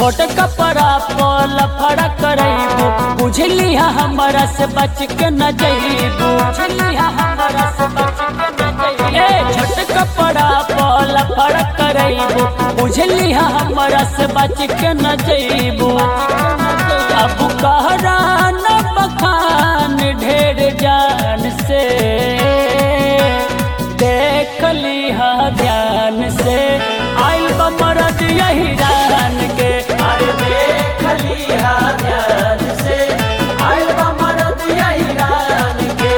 छोट कपड़ा पल फड़ा करैबू बुझली हमरा से बच के न जइबू बुझली हमरा से बच के न जइबू ए छोट कपड़ा पल फड़ा करैबू बुझली हमरा से बच के न जइबू अब कहरा न बखान ढेर जान से देख लिहा ध्यान से आइल बमरद यही रान के अरे देख लिहा ध्यान से आइल बमरद यही रान के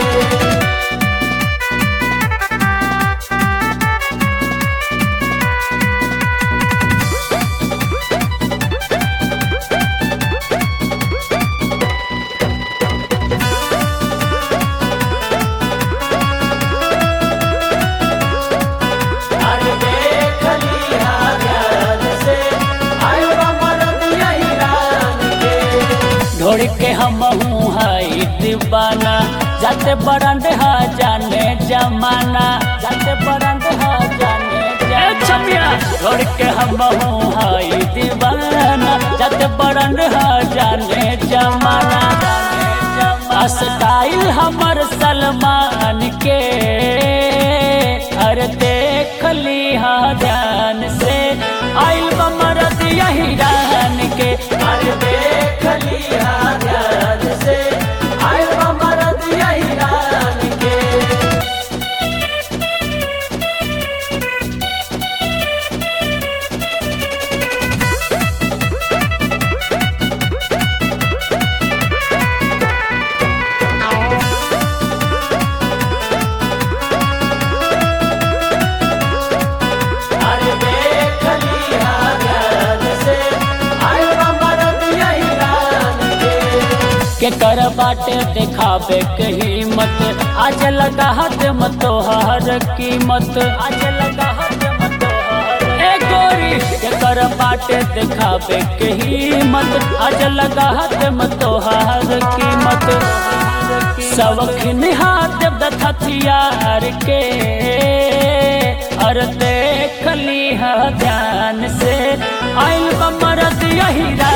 अरे देख लिहा ध्यान से आइल बमरद यही रान के ढोड़ के हम हाई दीवाना जाते बरंड हा जाने जमाना जाते बरंड हा जाने जमाना ढोड़ के हम हाई दीवाना जाते बरंड हा जाने जमाना स्टाइल हमर सलमान के अरे देख लिहा ध्यान से आइल बमरद यही रान के अरे देख लिहा ध्यान से आइल बमरद यही रान के अरे देख लिहा ध्यान से आइल बमरद यही रान के के कर बाटे दिखावे के हिम्मत आज लगा हाथ मत तोहर कीमत आज लगा हाथ मत तोहर ए गोरी के कर बाटे दिखावे के हिम्मत आज लगा हाथ मत तोहर कीमत सबखिन हाथ दथ हथियार के और देख लिहा ध्यान से आइल बमरद यही रान